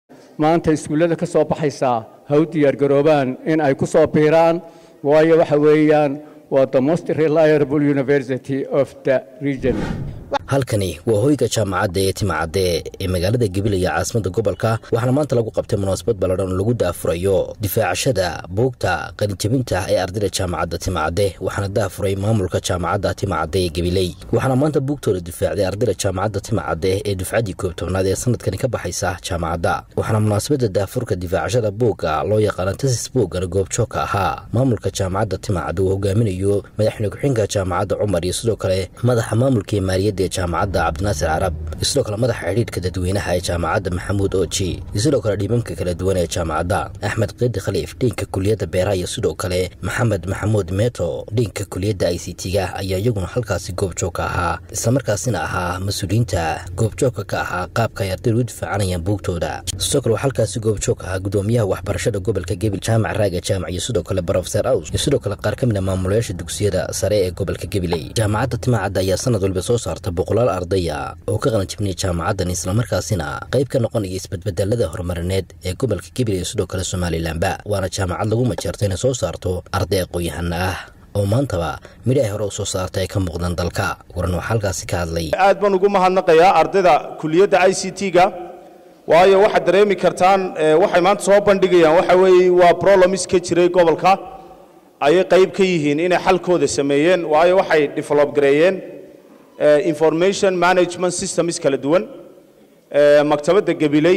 maanta iskuullada ka soo baxaysaa ha u diyaargaroobaan in ay ku soo biiraan waayo waxa weeyaan waa the most reliable university of the region halkani waa hoyga jaamacadda ee timacadde ee magaalada gabiley ee caasimadda gobolka waxaana maanta lagu qabtay munaasabad balladhan oo lagu daafurayo difaacashada buugta qalinjabinta ee ardayda jaamacadda timacadde waxaana daafuray maamulka jaamacadda timacadde ee gabiley waxaana maanta buugtooda difaacday ardayda jaamacadda timacadde ee dufcaddii koob tobnaad ee sanadkani ka baxaysa jaamacadda waxaana munaasabadda daafurka difaacashada buugga loo yaqaana tasis buuggana goobjoogka ahaa maamulka jaamacadda timacadde uu hogaaminayo madaxweyne ku-xigeenka jaamacadda cumar iyo sidoo kale madaxa maamulka ee maaliyadda ee jaamacadda cabdinaasir carab iyo sidoo kale madaxa xidhiidhka dadweynaha ee jaamacadda maxamuud oji iyo sidoo kale dhiibamka kala duwan ee jaamacadda axmed keedi khaliif dhiinka kuliyadda beeraha iyo sidoo kale maxamed maxamuud meeto dhiinka kuliyadda i c t-ga ayaa iyaguna halkaasi goobjoogka ahaa islamarkaasina ahaa mas-uuliyiinta goobjoogka ka ahaa qaabka ay ardaydu u difaacanayaan buugtooda sidoo kale waxaa halkaasi goobjoog ahaa gudoomiyaha waxbarashada gobolka gebil jaamac raaga jaamac iyo sidoo kale brofeser aws iyo sidoo kale qaar ka mid a maamulayaasha dugsiyada sare ee gobolka gabiley jaamacadda timacadda ayaa sanad walba soo saarta boqolaal ardaya oo ka qalanjibnay jaamacaddan islamarkaasina qayb ka noqonaya isbadbedelada horumarineed ee gobolka gabiley iyo sidoo kale somalilanba waana jaamacad lagu majeerta inay soo saarto arday aqoon-yahana ah oo maantaba midhi ay hore u soo saartay ay ka muuqdaan dalka waran waxaa halkaasi ka hadlay aad baan ugu mahadnaqayaa ardayda kuliyadda i c t-ga waayo waxaad dareemi kartaan waxay maanta soo bandhigayaan waxa weeye waa problems ka jiray gobolka ayay qayb ka yihiin inay xalkooda sameeyeen waayo waxay develop gareeyeen information management systems kala duwan maktabadda gabiley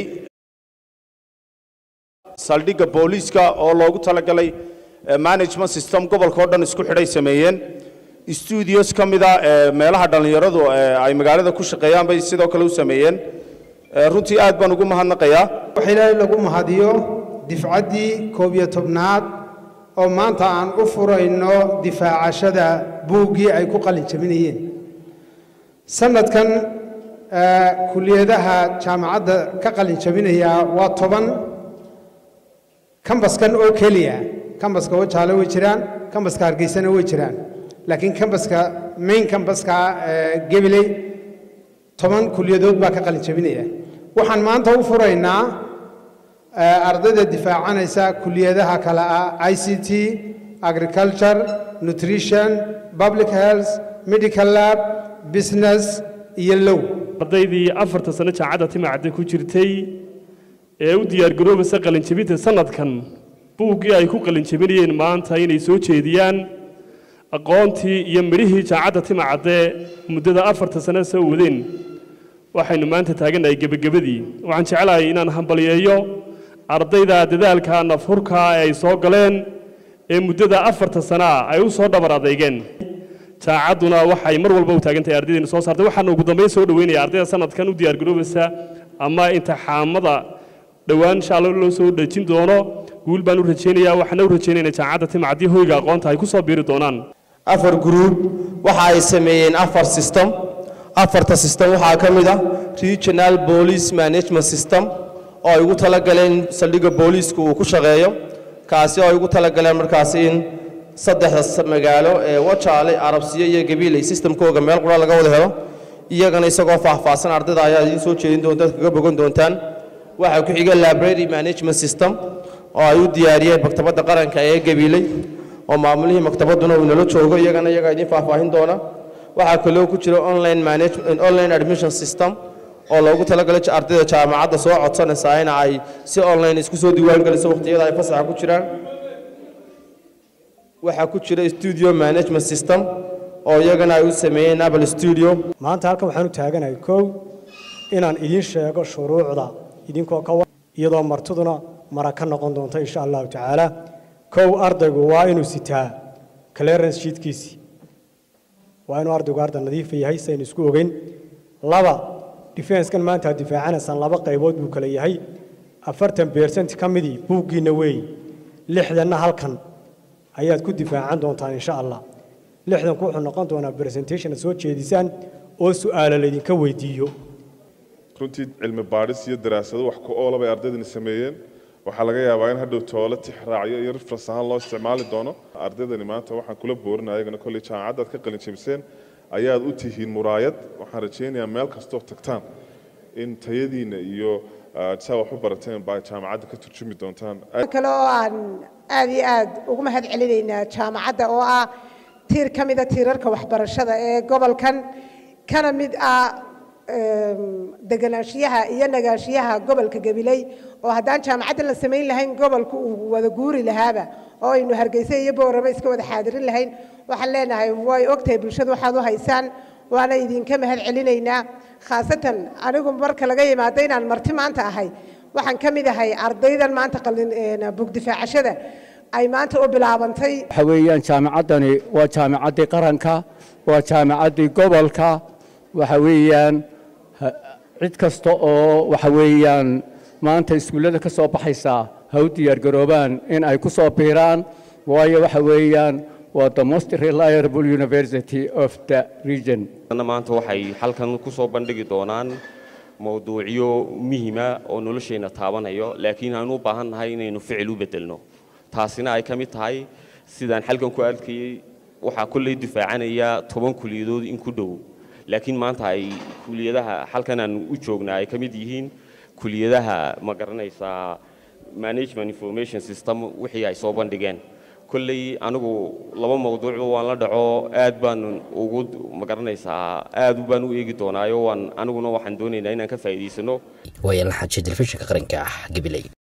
saldhigga booliiska oo loogu talagalay management system gobolka oo dhan isku xidhay sameeyeen studios ka mida meelaha dhallinyaradu ay magaalada ku shaqeeyaan bay sidoo kale u sameeyeen runtii aad baan ugu mahadnaqayaa wax ilaahay lagu mahadiyo difcaddii koob iyo tobnaad oo maanta aan u furayno difaacashada buuggii ay ku qalin jabinayeen sanadkan kuliyadaha jaamacadda ka qalin jabinaya waa toban kambaskan oo keliya kambaska wajaale way jiraan kambaska hargeysana way jiraan laakiin kambaska main kambaska gebiley toban kuliyadood baa ka qalin jabinaya waxaan maanta u furaynaa ardayda difaacanaysa kuliyadaha kale ah i c t agriculture nutrition public health medical lab business iyo low ardaydii afarta sano jaacadda timacadda ku jirtay ee u diyaargaroobaysa qalinjabinta sanadkan buuggii ay ku qalinjabinayeen maanta inay soo jeediyaan aqoontii iyo midhihii jaacadda timacadde muddada afarta sano soo wadeen waxaynu maanta taagannahay gebagabadii waxaan jeclahay inaan hambaliyeeyo ardayda dadaalka nafhurka ee ay soo galeen ee muddada afarta sanaa ay u soo dhabar adeygeen jaacadduna waxay mar walba u taagan tahay ardaydeena soo saartay waxaana ugu dambayn soo dhoweynaya ardayda sanadkan u diyaargaroobaysa ama intixaamada dhowaan insha alla loo soo dhejin doono guul baan u rajaynayaa waxaana u rajaynayna jaamacadda timacadii hoyga aqoonta ay ku soo biiri doonaan afar gruub waxa ay sameeyeen afar system afarta system waxaa ka mid ah regional police management system oo ay ugu talagaleen saldhigga booliiska uu ku shaqeeyo kaasi oo ay ugu talagaleen markaasi in saddexda magaalo ee wajaale arabsiyo iyo gabiiley systemkooga meel qura laga wada helo iyagana isagoo faahfaahsan ardayda ayaa idiin soo jeedin doonta kaga bogan doontaan waxaa ku xiga library management system oo ay u diyaariyeen maktabadda qaranka ee gabiiley oo maamulihii maktabadduna uu nala joogo iyagana iyagaa idiin faahfaahin doona waxaa kaloo ku jira online management online admission system oo loogu talagalay ardayda jaamacadda soo codsanaysa in ay si online isku soo diiwaangeliso waqtiyada ay fasaxa ku jiraan waxaa ku jira studio management system oo iyagana ay u sameeyeen apple studio maanta halkan waxaan u taaganahay kow inaan idiin sheego shuruucda idinkoo ka iyadoo martiduna mara ka noqon doonta insha allahu tacaala kow ardaygu waa inuu sitaa clearance sheetkiisii waa inuu ardaygu arday nadiifa yahay saynu isku ogeyn laba defenskan maanta aad difaacanaysaan laba qaybood buu kale yahay afartan bersent ka midii buuggiinna weey lixdanna halkan ayaad ku difaacan doontaan insha allah lixdanku wuxuu noqon doonaa presentation soo jeedisaan oo su'aalo laydinka weydiiyo runtii cilmi baadhis iyo daraasado wax ku oola bay ardaydani sameeyeen waxaa laga yaabaa in hadhow toole tixraacyo iyo rifras ahaan loo isticmaali doono ardaydani maanta waxaan kula boorinaya ayagana kolley jaamacaddaad ka qalin jabiseen ayaad u tihiin muraayad waxaan rajaynayaa meel kastoo tagtaan in tayadiina iyo saa wax u barateen baa jaamacadda ka turjumi doontaan kale oo aan aad iyo aad ugu mahad celinaynaa jaamacadda oo ah tiir ka mida tiirarka waxbarashada ee gobolkan kana mid ah deganaanshiyaha iyo nagaanshiyaha gobolka gabiley oo haddaan jaamacadda la samayn lahayn gobolku uu wada guuri lahaaba oo aynu hargeysa iyo boorama iska wada xaadirin lahayn waxaan leenahay way ogtahay bulshadu waxaad u haysaan waana idinka mahad celinaynaa khaasatan anigu marka laga yimaado inaan marti maanta ahay waxaan ka mid ahay ardaydan maanta bugdifaacashada ay maanta u bilaabantay waxa weeyaan jaamacaddani waa jaamacaddii qaranka waa jaamacaddii gobolka waxa weeyaan cid kasta oo waxa weeyaan maanta iskuullada ka soo baxaysaa ha u diyaargaroobaan in ay ku soo biiraan waayo waxa weeyaan waa the most reliable university of the region maanta waxay halkan ku soo bandhigi doonaan mowduucyo muhima oo nolosheenna taabanayo laakiin aanu u baahan nahay inaynu ficil u bedelno taasina ay ka mid tahay sidaan xalkan ku arkayey waxaa kolley difaacanaya toban kuliyadood in ku dhow laakiin maanta ay kuliyadaha halkan aan u joognaa ay ka mid yihiin kuliyadaha ma garanaysaa management information system wixii ay soo bandhigeen kolley anigu laba mawduucba waan la dhaco aad baan ugu ma garanaysaa aad baan u eegi doonaayo waan aniguna waxaan doonaynaa inaan ka faa'iidaysano waayalan xaaji telefishinka qaranka ah gabiley